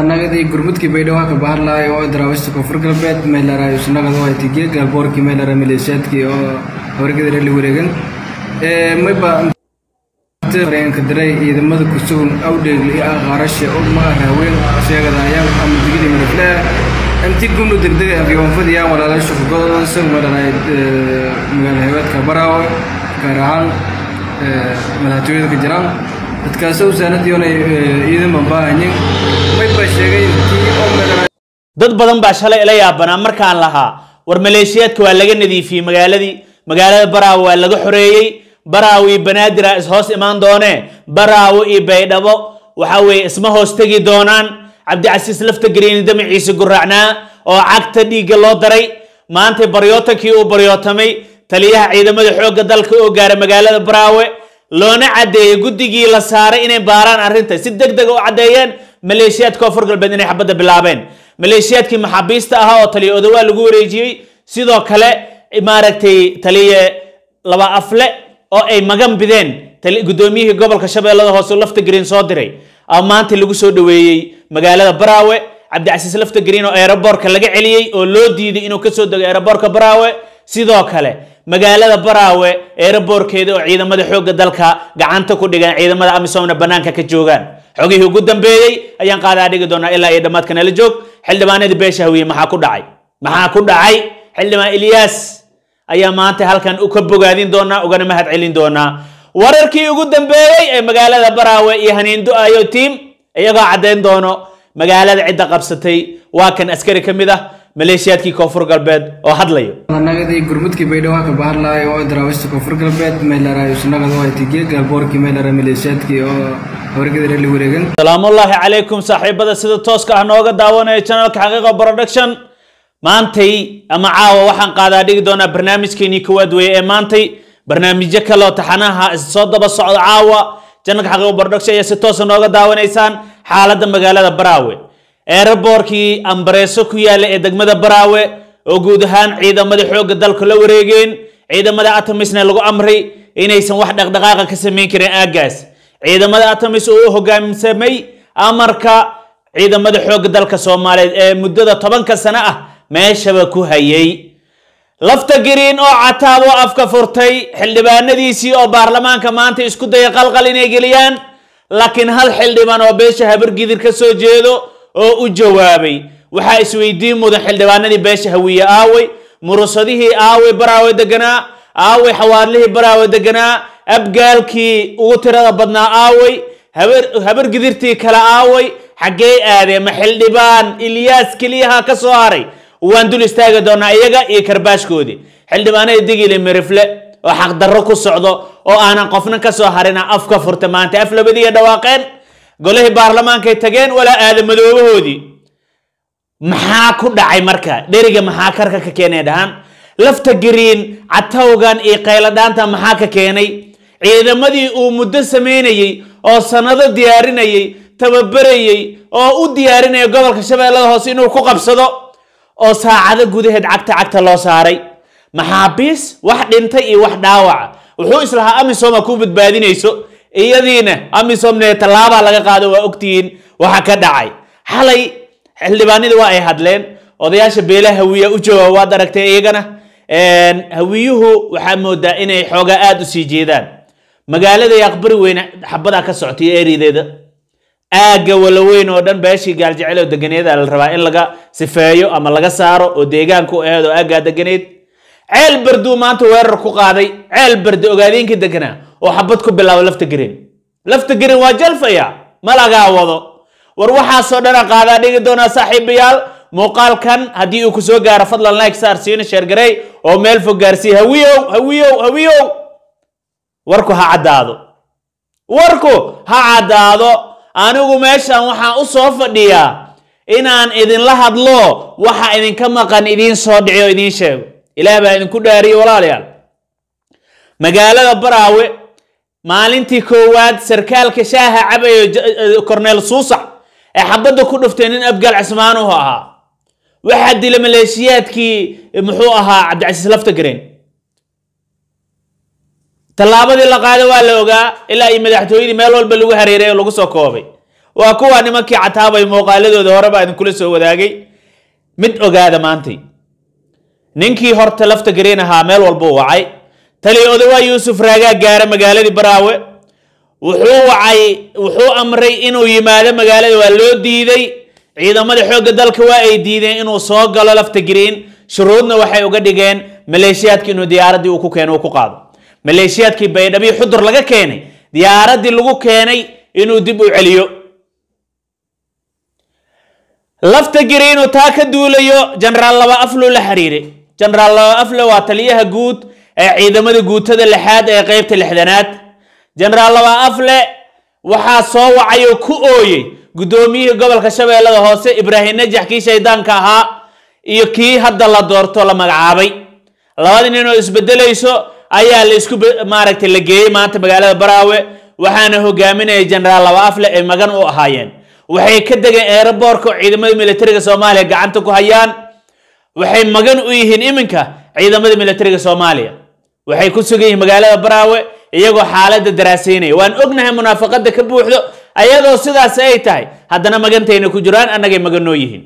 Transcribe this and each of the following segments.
nagadi gurmudkii baydhabo ka bahar lahay oo daraawista koonfur galbeed meelaraay sunagada waa tigee galboorkii meelara maleeshiyaadkii oo habargada la wareegan mayba ka diray ciidamada kusugun awdheegli iyo aqaarasha oo ma haween sheegadayaan ama digida marifle intii gumnu degdega afyoonfadiyaan walaalaasha xugooda isagu meelaraay magaala hebeedka baraawe gaar ahaan madaxtooyada ka jiraan dadkaasi wasaaradiyoona ciidanban baahanyin mayba sheegay intii oo meelaraay dad badan baa shalay ila yaabanaa markaan lahaa war maleeshiyaadka waa laga nadiifiyey magaaladii magaalada baraawe waa laga xoreeyey baraawe iyo banaadira is hoos imaan doonee baraawe iyo baydhabo waxa weeye isma hoos tegi doonaan cabdicasiis lafta gariini damaciise guraacnaa oo cagta dhiigga loo daray maanta baryootankii uu baryootamay taliyaha ciidamada xoogga dalka oo gaaray magaalada baraawe loona caddeeyey guddigii la saaray inay baaraan arrinta si deg dega u caddeeyeen maleeshiyaadka koonfur galbeed inay xabadda bilaabeen maleeshiyaadkii maxaabiista ahaa oo taliya odawaa lagu wareejiyey sidoo kale maaragtay taliye laba afle oo ay magan bideen guddoomiyihii gobolka shabeellada hoose lafta green soo diray maanta lagu soo dhoweeyey magaalada baraawe cabdicasiis lafta green oo aeroboortka laga celiyey oo loo diiday inuu kasoo dego aeroboortka baraawe sidoo kale magaalada baraawe aeroboorkeeda oo ciidamada xoogga dalka gacanta ku dhigan ciidamada amisomna banaanka ka joogaan xogihii ugu dambeeyey ayaan qaadaa dhigi doonaa ilaa iyo dhammaadka nala joog xildhibaanadii beesha hawiye maxaa ku dhacay maxaa ku dhacay xildhibaan ilyaas ayaa maanta halkan ka bogaadin doonaa ugana mahad celin doonaa wararkii ugu dambeeyey ee magaalada baraawe iyo haniindo ayo tiim iyagoo caddayn doono magaalada cidda qabsatay waa kan askari ka mid ah maleeshiyaadkii koonfur galbeed oo hadlayo nagadi gurmudkii baydhabo ka bahar lahay oo daraawista koonfur galbeed meelaraay sunagada waa tigee galboorkii meelara maleeshiyaadkii oo habargada la wareegan salaamullaahi calaykum saaxiibada sida tooska ah nooga daawanaya channelka xaqiiqa production maantay ama caawa waxaan qaadaa dhigi doonaa barnaamijkeenii kowaad weeye ee maantay barnaamijyo kale oo taxanaha soo daba socda caawa channelka xaqiiqa production ayaa si toosa nooga daawanaysaan xaaladda magaalada baraawe eeraboorkii ambareeso ku yaalla ee degmada baraawe oo guud ahaan ciidamada xoogga dalka la wareegeen ciidamada atomisna lagu amray inaysan wax dhaqdhaqaaqa ka samayn karin aaggaas ciidamada atomis oo u hogaamsamay amarka ciidamada xoogga dalka soomaaliyeed ee muddada tobanka sano ah meeshaba ku hayay lafta gariin oo cataab oo afka furtay xildhibaanadiisii oo baarlamaanka maanta isku daya qalqal inay geliyaan laakiin hal xildhibaan oo beesha habargidir ka soo jeedo oo u jawaabay waxaa isweydiin mudan xildhibaanadii beesha hawiye aawey murusadihii aawey baraawe deganaa aawey xawaarlihii baraawe deganaa abgaalkii ugu tirada badnaa aawey habargidirtii kale aawey xaggee aadee ma xildhibaan ilyaas keliyaha ka soo haray waan dul istaagi doonaa iyaga iyo karbaashkoodii xildhibaanada digili mirifle oo xaqdarro ku socdo oo aanan qofna ka soo harina afka furta maanta af labadiiya dhawaaqeen golihii baarlamaankay tageen walaa aadamadoobahoodii maxaa ku dhacay marka dheriga maxaa karka ka keenay dhahaan lafta gariin catawgan iyo qayladhaanta maxaa ka keenay ciidamadii uu muddo samaynayey oo sannado diyaarinayey tababarayey oo u diyaarinaya gobolka shabeellada hoose inuu ku qabsado oo saacado gudaheed cagta cagta loo saaray maxaabiis wax dhintay iyo wax dhaawaca wuxuu islahaa amisoma ku badbaadinayso iyadiina amisomne tallaabaa laga qaado waa ogtihiin waxa ka dhacay xalay xildhibaanadii waa ay hadleen odayaasha beelaha hawiya u jooga waad aragtay iyagana hawiyuhu waxaa moodaa inay xoogaa aada u sii jeedaan magaalada aqbari weyne xabadaa ka socotay erideeda aagga walaweyn oo dhan beeshii gaaljecel oo deganeeda la rabaa in laga sifeeyo ama laga saaro oo deegaanku aheed oo aaggaa deganeed ceel berduu maanta weerar ku qaaday ceel berdi ogaadeenkii deganaa oo xabad ku bilaabo lafta gariin lafta gariin waa jalfaya ma lagaa wado war waxaasoo dhana qaadaa dhigi doonaa saaxiibayaal muuqaalkan haddii uu ku soo gaaro fadlan like saar siina sheergarey oo meel fog gaarsiiya hawiyow hawiyow hawiyow warku ha caddaado warku ha caddaado anigu meeshan waxaan u soo fadhiyaa inaan idinla hadlo waxa idinka maqan idiin soo dhici oo idiin sheego ilaah baa idinku dhaariyey walaalayaal magaalada baraawe maalintii koowaad sarkaalka shaaha cabayo korneel suusac ee xabadda ku dhuftay nin abgaal cismaanuhu ahaa waxaa dila maleeshiyaadkii muxuu ahaa cabdicasiis lafta gareen tallaabadii la qaaday waa la ogaa ilaa iyo madaxtooyadii meel walba lagu hareeray oo lagu soo koobay waa kuwa nimankii cataabay muuqaaladooda horeba idinkula soo wadaagay mid ogaada maantay ninkii horta lafta gareen ahaa meel walbuu wacay tali odawaa yuusuf raagaa gaara magaaladii baraawe wuxuu wacay wuxuu amray inuu yimaado magaalada waa loo diiday ciidamada xoogga dalka waa ay diideen inuu soo galo lafta green shuruudna waxay uga dhigeen maleeshiyaadkii inuu diyaaraddii uu ku keeno uu ku qaado maleeshiyaadkii baydhabii xudur laga keenay diyaaraddii lagu keenay inuu dib u celiyo lafta giri inuu taa ka duulayo jenaraal laba aflo la xiriiray jenaraal laba afle waa taliyaha guud ee ciidamada guutada lixaad ee qeybta lixdanaad jenaraal laba afle waxaa soo wacay oo ku ooyey guddoomiyihii gobolka shabeellada hoose ibraahim najax kii shaydaanka ahaa iyo kii hadda la doorto la magacaabay labada nin oo isbedelayso ayaa la isku maaragtay la geeyey maanta magaalada baraawe waxaana hogaaminaya jenaraal laba afle ay magan u ahaayeen waxay ka degeen eeraboorka oo ciidamada militariga soomaaliya gacanta ku hayaan waxay magan u yihiin iminka ciidamada militariga soomaaliya waxay ku sugan yihiin magaalada baraawe iyagoo xaaladda daraasaynaya waan ognahay munaafaqada ka buuxdo ayadoo sidaas ay tahay haddana magantayna ku jiraan annagay magan noo yihiin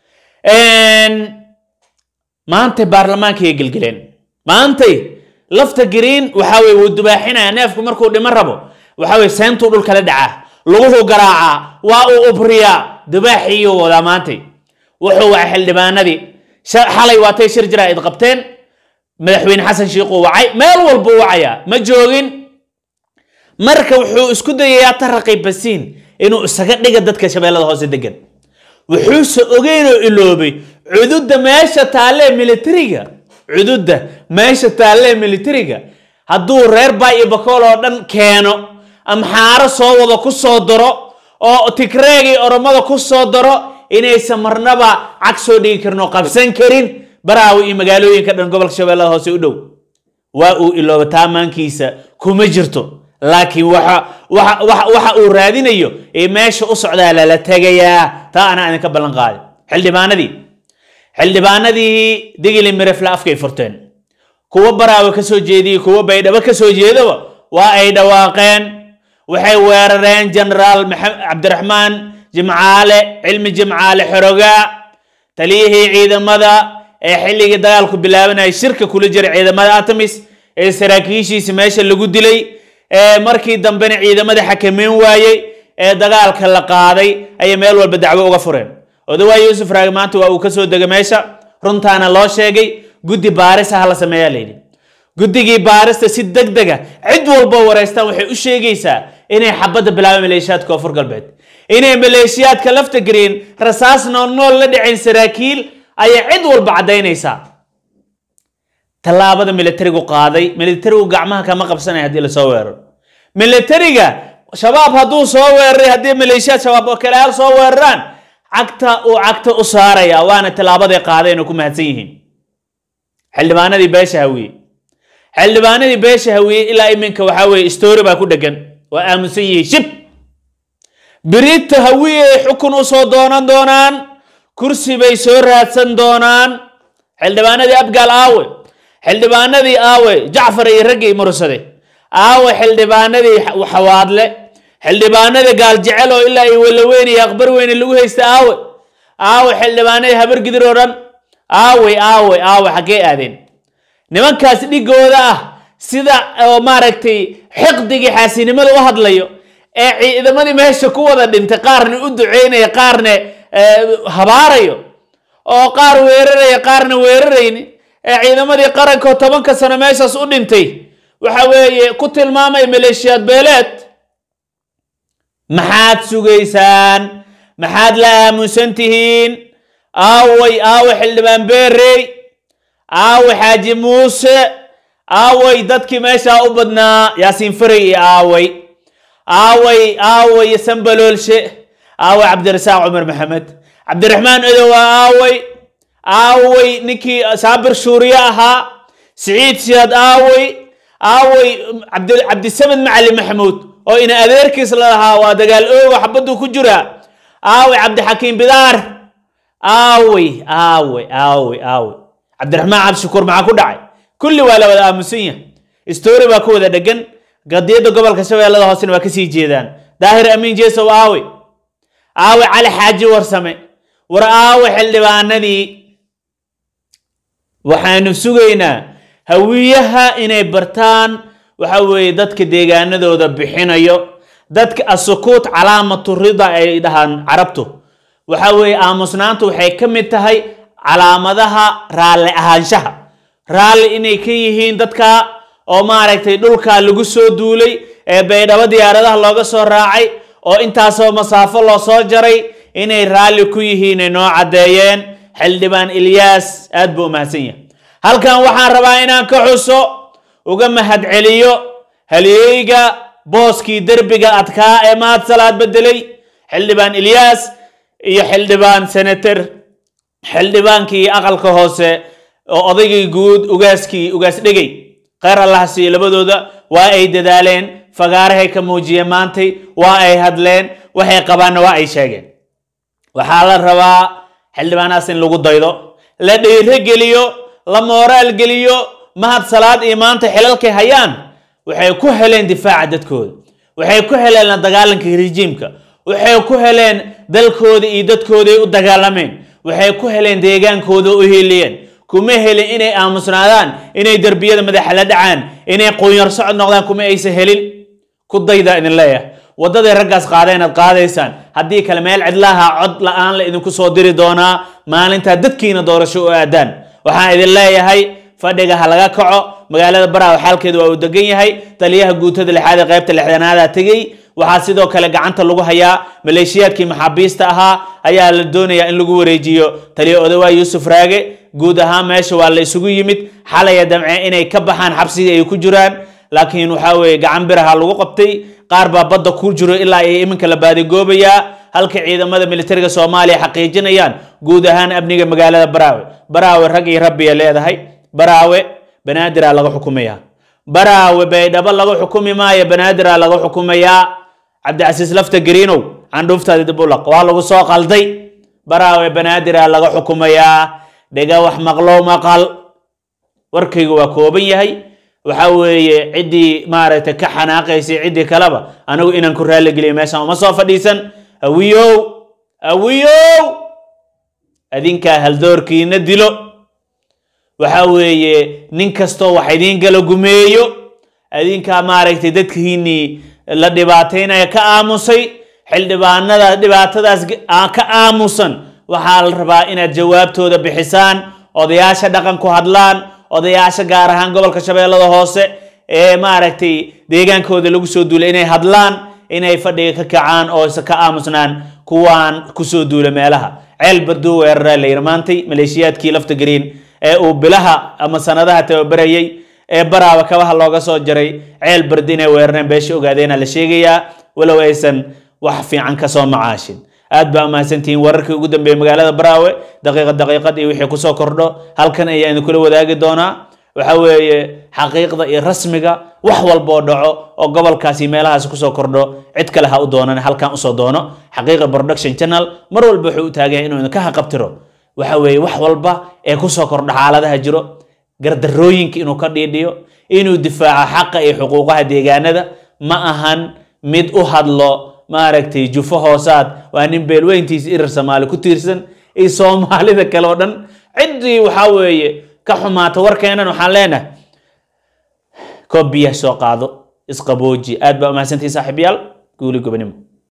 maantay baarlamaankay gelgeleen maantay lafta green waxa weye wuu dubaaxinaya neefku markuu dhiman rabo waxa weye seentuu dhulkala dhacaa luguhu garaacaa waa uu ubriyaa dubaaxiiyuu wadaa maantay wuxuu wacay xildhibaanadii xalay waatay shir jira id qabteen madaxweyne xasan shiikhuu wacay meel walbuu wacayaa ma joogin marka wuxuu isku dayayaa taraqi basiin inuu isaga dhiga dadka shabeellada hoose degan wuxuuse ogeynoo iloobay cududda meesha taallee militariga cududda meesha taallee militariga hadduu reer baay iyo bakool oo dhan keeno amxaaro soo wado ku soo daro oo tigreegii oromada ku soo daro inaysan marnaba cag soo dhigi karin oo qabsan karin baraawi iyo magaalooyinka dhan gobolka shabeellada hoose u dhow waa uu ilooba taamaankiisa kuma jirto laakiin waxa waxa waxa waxa uu raadinayo ee meesha u socdaa lala tegayaa taa anaa idinka ballan qaaday xildhibaanadii xildhibaanadii digili mirefle afkay furteen kuwa baraawe ka soo jeediyey kuwa baydhabo ka soo jeedaba waa ay dhawaaqeen waxay weerareen jenaraal cabdiraxmaan jimcaale cilmi jimcaale xorogaa taliyihii ciidamada ee xilligii dagaalku bilaabanayay shirka kula jiray ciidamada atamis ee saraakiishiisi meesha lagu dilay ee markii dambena ciidamada xakameyn waayey ee dagaalka la qaaday ayay meel walba dacwo uga fureen odawaa yuusuf raagi maanta waa uu ka soo degay meesha runtaana loo sheegay guddi baaris ah la sameeyaa layidhi guddigii baarista si deg dega cid walba wareystaan waxay u sheegaysaa inay xabadda bilaabeen maleeshiyaadka koonfur galbeed inay maleeshiyaadka lafta green rasaas noolnool la dhicin saraakiil ayay cid walba caddaynaysaa tallaabada militarigu qaaday militarigu gacmaha kama qabsanaya haddii lasoo weeraro militariga shabaab hadduu soo weeraray haddii maleeshiyaad shabaab oo kaleyaal soo weeraraan cagta uu cagta u saaraya waana tallaabaday qaadeen oo ku mahadsan yihiin xildhibaanadii beesha hawiye xildhibaanadii beesha hawiye ilaa iminka waxaa weeye story baa ku dhegan waa aamusan yihiin shib birita hawiye ay xukun u soo doonan doonaan kursi bay soo raadsan doonaan xildhibaanadii abgaal aawe xildhibaanadii aawe jacfar iyo raggii mursade aawe xildhibaanadii xawaadle xildhibaanadii gaaljecel oo ilaa ay walaweyn iyo aqbar weyne lagu haysta aawe aawe xildhibaanadii habargidir oo dhan aawe aawe aawe xaggee aadeen nimankaas dhigooda ah sida oo maaragtay xiqdigii xaasinimada u hadlayo ee ciidamadii meesha ku wada dhintay qaarna u duceynaya qaarna habaarayo oo qaar weeraraya qaarna weerarayni ee ciidamadii qarankaoo tobanka sano meeshaas u dhintay waxa weeye ku tilmaamay maleeshiyaad beeleed maxaad sugaysaan maxaad la aamusan tihiin aaway aawe xildhibaan beerey aawe xaaji muuse aaway dadkii meeshaa u badnaa yaasiin faray iyo aaway aaway aaway sambaloolshe aaway cabdirasaaq cumar maxamed cabdiraxmaan odowa aaway aaway ninkii saabir shuuriye ahaa siciid siyaad aaway aaway cabdisamed macali maxamuud oo ina adeerkiis la lahaa waa dagaal oogo xabaduu ku jiraa aaway cabdixakiim bidaar aaway aaway aaway aaway cabdiraxmaan cabdishakuur maxaa ku dhacay kulli waa la wada aamusan yahay story baa ku wada dhegan qadiyadda gobolka shabeellada hoosena waa kasii jeedaan daahir amiin jeesow aaway aawe cali xaaji warsame war aawe xildhibaanadii waxaanu sugaynaa hawiyaha inay bartaan waxa weeye dadka deegaanadooda bixinayo dadka asukuut calaamatu rida ay dhahaan carabtu waxa weeye aamusnaantu waxay ka mid tahay calaamadaha raalli ahaanshaha raalli inay ka yihiin dadka oo maaragtay dhulka lagu soo duulay ee baydhabo diyaaradaha looga soo raacay oo intaasoo masaafo loo soo jaray inay raalli ku yihiin ay noo caddeeyeen xildhibaan ilyaas aad buu u mahadsan yahay halkan waxaan rabaa inaan ka xuso uga mahadceliyo halyeeyga booskii derbiga adkaa ee mahad salaad bedelay xildhibaan ilyaas iyo xildhibaan senator xildhibaankii aqalka hoose oo odaygii guud ugaaskii ugaas dhegey kheyr allah siiyo labadooda waa ay dadaaleen fagaarahay ka muujiyeen maantay waa ay hadleen waxay qabaanna waa ay sheegeen waxaa la rabaa xildhibaanaas in lagu daydo la dhiiro geliyo la mooraal geliyo mahad salaad iyo maanta xilalkay hayaan waxay ku heleen difaaca dadkooda waxay ku heleen la dagaalanka rejiimka waxay ku heleen dalkooda iyo dadkooday u dagaalameen waxay ku heleen deegaankooda u hiiliyeen kuma helin inay aamusnaadaan inay derbiyada madaxa la dhacaan inay quunyar socod noqdaan kuma aysan helin ku dayda idin leeyahay waddaday raggaas qaadeen aad qaadaysaan haddii kale meel cidlaha cod la-aan la idinku soo diri doonaa maalintaa dadkiina doorasho u aadaan waxaan idin leeyahay fadhiga ha laga kaco magaalada baraaw xaalkeedu waa uu degan yahay taliyaha guutada lixaad ee qaybta lixdanaada tegey waxaa sidoo kale gacanta lagu hayaa maleeshiyaadkii maxaabiista ahaa ayaa la doonayaa in lagu wareejiyo taliya odawaa yuusuf raage guud ahaan meesha waa la isugu yimid xalaya damce inay ka baxaan xabsigii ay ku jiraan laakiin waxaa weeye gacan biraha lagu qabtay qaar baa badda ku jiro ilaa ay iminka la baadigoobayaa halka ciidamada militariga soomaaliya xaqiijinayaan guud ahaan amniga magaalada baraawe baraawe rag iyo rabbiya leedahay baraawe banaadiraa laga xukumayaa baraawe baydhabo laga xukumi maayo banaadiraa laga xukumayaa cabdicasiis lafta gariinow candhuuftaadi dib u laq waa lagu soo qalday baraawe banaadiraa laga xukumayaa dhega wax maqlow maqal warkaygu waa kooban yahay waxa weeye ciddii maaragtay ka xanaaqaysay ciddii kaleba anigu inaan ku raalli geliyo meeshaan uma soo fadhiisan awiyow awiyow adinkaa haldoorkiina dilo waxa weeye nin kastoo wax idiin gala gumeeyo adinkaa maaragtay dadkiinii la dhibaataynaya ka aamusay xildhibaanada dhibaatadaas ka aamusan waxaa la rabaa inaad jawaabtooda bixisaan odayaasha dhaqan ku hadlaan odayaasha gaar ahaan gobolka shabeellada hoose ee maaragtay deegaankooda lagu soo duulay inay hadlaan inay fadhiga ka kacaan oo isa ka aamusnaan kuwaan kusoo duula meelaha ceel barduu weeraraa la yiri maantay maleeshiyaadkii lafta gariin ee uu bilaha ama sanadaha tababarayay ee baraaba kabaha looga soo jaray ceel bardi inay weerareen beesha ogaadeena la sheegayaa walow aysan wax fiican kasoo macaashin aad baa mahadsantihiin wararkii ugu dambeeyey magaalada baraawe daqiiqad daqiiqad iyo wixii kusoo kordho halkan ayaa idinkula wadaagi doonaa waxa weeye xaqiiqda iyo rasmiga wax walboo dhaco oo gobolkaasi meelahaas kusoo kordho cid kale ha u doonan halkan usoo doono xaqiiqa production channel mar walba wuxuu u taagan yahay inuu idinka haqabtiro waxa weeye wax walba ee kusoo kordha xaaladaha jiro gardarooyinka inuu ka dhiidhiyo inuu difaaco xaqa iyo xuquuqaha deegaanada ma ahan mid u hadlo maaragtay jufo hoosaad waa nin beelweyntiisa irir soomaali ku tiirsan iyo soomaalida kale oo dhan ciddii waxaa weeye ka xumaata warkeenan waxaan leenahay koob biyaha soo qaado isqabooji aad baa umahadsantihi saaxiibayaal guuli gobonimo